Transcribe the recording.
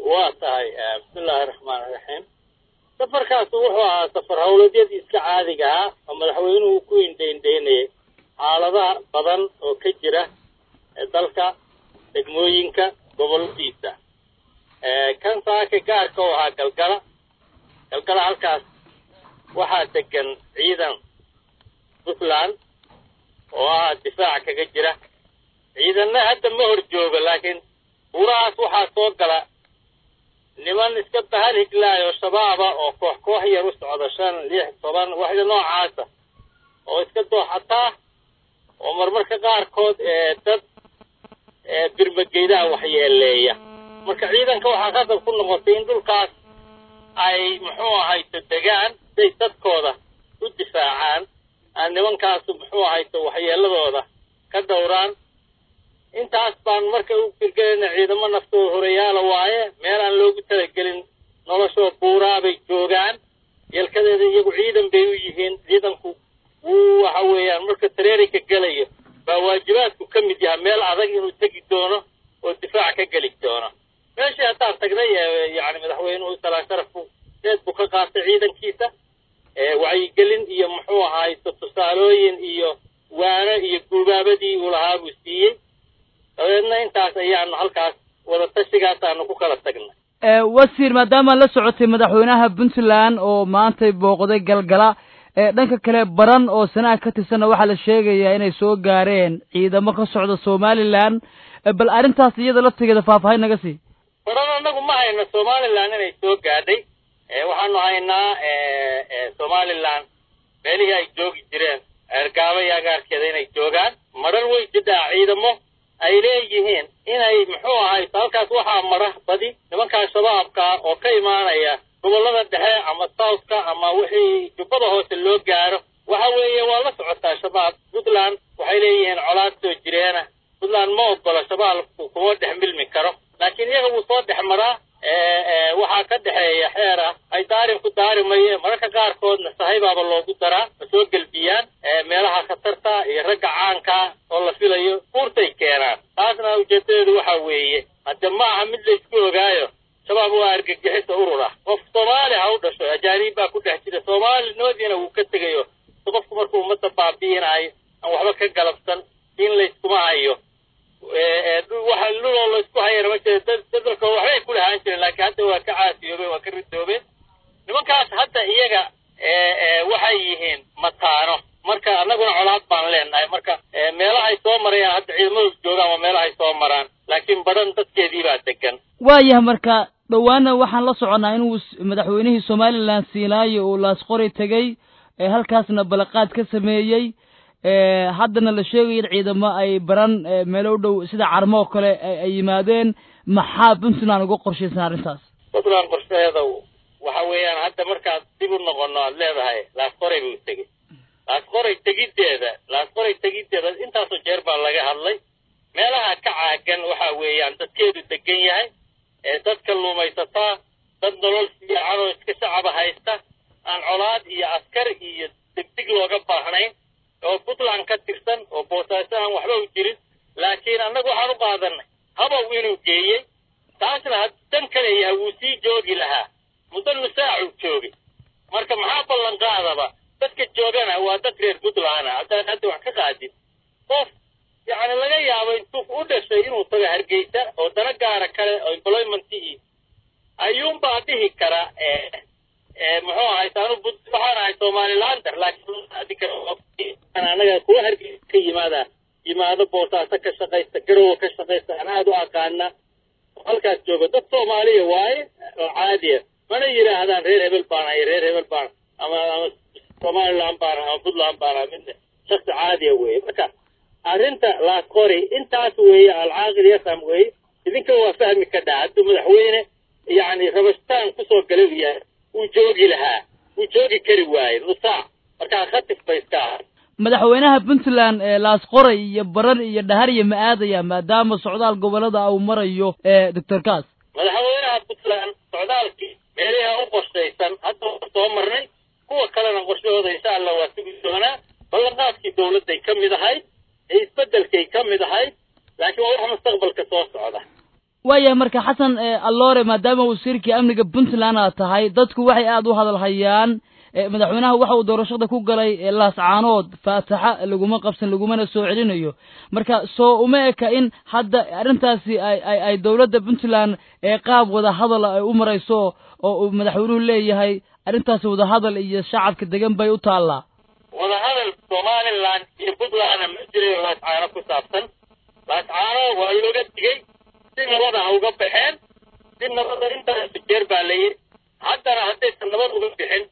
waa tahay bismillahi raxmaan iraxiim safarkaas wuxuu ahaa safar howladyadii iska caadiga ah oo madaxweynuhu ku indhaindhaynayay xaaladaha badan oo ka jira dalka degmooyinka goboladiisa kan saaka gaarka u ahaa galgala galgala halkaas waxaa degan ciidan puntland oo ah difaac kaga jira ciidanna hadda ma hor joogo laakiin buurahaas waxaa soo gala niman iska bahal higlaayo shabaaba oo koox koox yar u socda shan lix toban waxda noocaasa oo iska dooxataa oo marmarka qaarkood dad birmageydaha waxyeeleeya marka ciidanka waxaa qadab ku noqotay in dhulkaas ay muxuu ahayto degaan siay dadkooda u difaacaan aan nimankaasu muxuu ahayto waxyeeladooda ka dhowraan intaas baan marka u firgelayna ciidamo naftooda horeyaala waaye meel aan loogu talagelin noloshoo buuraa bay joogaan yeelkadeeda iyagu ciidan bay u yihiin ciidanku wuu waxa weeyaan marka tareerinka gelayo baa waajibaadku ka mid yahay meel adag inuu tegi doono oo difaac ka geli doono meeshii haddaan tagnay yani madaxweynuhu salaan sharafku seed buu ka qaatay ciidankiisa wacyigelin iyo muxuu ahayto tusaalooyin iyo waano iyo guubaabadii uu lahaa buu siiyey dabeedna intaas ayaanu halkaas wadatashigaas ku kala tagnay wasiir maadaama la socotay madaxweynaha puntland oo maantay booqday galgala dhanka kale baran oo sana'a ka tirsanna waxaa la sheegayaa inay soo gaareen ciidamo ka socda somalilan bal arrintaas iyada laftigeeda faahfaahin naga sii baran annagu ma hayno somalilan inay soo gaadhay waxaanu haynaa somalilan meelihii ay joogi jireen eergaaba iyo agaarkeeda inay joogaan marar way jidhaa ciidamo ay leeyihiin inay muxuu ahayto halkaas waxaa mara badi nimankaa shabaabka oo ka imaanaya gobollada dhexe ama southka ama wixii jubbada hoose loo gaaro waxa weeye waa la socotaa shabaab puntland waxay leeyihiin colaad soo jireena puntland ma ogola shabaabku kuma dhex milmi karo laakiin iyaga wuu soo dhex maraa waxaa ka dhexeeya xeer ah ay daarin ku daarimaye mararka qaarkoodna sahibaaba loogu daraa ma soo gelbiyaan meelaha khatarta iyo ragga caankaa oo la filayo buurtay keenaan taasna ujeedadeedu waxa weeye hadde ma aha mid laysku ogaayo shabaab waa argagixisa urur ah qof soomaali ha u dhasho ajaaniib baa ku dhex jira soomaalinoodiina wuu ka tegayo qofku markuu ummadda baabi'inayo aan waxba ka galabsan in layskuma hayo waxa luloo laysku hayana ma jira dadalka waxbay ku lahaan jireen laakiin hadda waa ka caasiyoobeen waa ka ridoobeen nimankaas hadda iyaga waxay yihiin mataano marka annaguna colaad baan leenahay marka meelahay soo marayaan hadda ciidamadu joogaan waa meelahay soo maraan laakiin badan dadkeedii baa degan waayahay marka dhowaana waxaan la soconnaa inuu madaxweynihii somalilan siinaayo uu laasqori tegey halkaasna balaqaad ka sameeyey haddana la sheegaya in ciidamo ay baran meelo u dhow sida carmo oo kale ay yimaadeen maxaa puntland uga qorshaysan arrintaas puntland qorshaheeda waxa weeyaan hadda markaad dib u noqono aad leedahay laasqoray buu tegey laasqoray tegiddeeda laasqoray tegiddeeda intaasoo jeer baa laga hadlay meelaha ka caagan waxa weeyaan dadkeedu degan yahay ee dadka luumaysataa dad nolol fiican oo iska shacaba haysta aan colaad iyo askar iyo degdeg looga baahnayn oo puntland ka tirsan oo boosaaso aan waxba u jirin laakiin annagu waxaan u qaadanay habow inuu geeyey taasna dan kaleeyaha wuu sii joogi lahaa muddo nusaacuu joogay marka maxaa ballan qaadaba dadka joogana waa dad reer puntland ah haddaan hadda wax ka qaadin qof yacni laga yaabo intuu u dhashay inuu tago hargeysa oo dana gaara kale oo employmentii ayuunbaa dhihi kara muxuu ahay taanu waxaan ahay somalilander laakiin anaga kuwa hargeysa ka yimaada yimaado boosaaso ka shaqaysta garowa ka shaqaysta aan aada u aqaana halkaas jooga dad soomaaliya waaye oo caadiya mana yidhaahdaan reer hebel baan ahay reer hebel baan ama ama somaliland baan ama puntland baan aha midna shaksi caadiya weeye marka arrinta laasqori intaas weeye alcaaqil yasam weeye idinka waa fahmi kadhaa hadduu madaxweyne yacni rabastaan kusoo galay u yahay wuu joogi lahaa wuu joogi kari waaye nusaac markaa khatif bay iska ahay madaxweynaha puntland laasqoray iyo baran iyo dhahariya ma aadaya maadaama socdaal gobolada uu marayo doctor cas madaxweynaha puntland socdaalkii meelaha u qorshaysan hadda soo marnay kuwa kalena qorshahooda insha allah waa sugi doonaa ballanqaadkii dawladday ka mid ahayd ee isbeddelkay ka mid ahayd laakiin waa wax mustaqbalka soo socda waayahay marka xasan alloore maadaama wasiirkii amniga puntland aad tahay dadku waxay aada u hadalhayaan madaxweynaha waxa uu doorashada ku galay laascaanood faataxa laguma qabsan lagumana soo celinayo marka soo uma eka in hadda arrintaasi ay ay ay dowladda puntland ee qaab wada hadal ay u marayso oo uu madaxweynuhu leeyahay arrintaasi wadahadal iyo shacabka degan bay u taallaa wadahadal somaliland iyo puntlandna ma jirayo laascaano ku saabsan laascaano waa looga digay si nabada ha uga baxeen si nabada intaas jeer baa la yidhi haddana haddaysan nabad uga bixin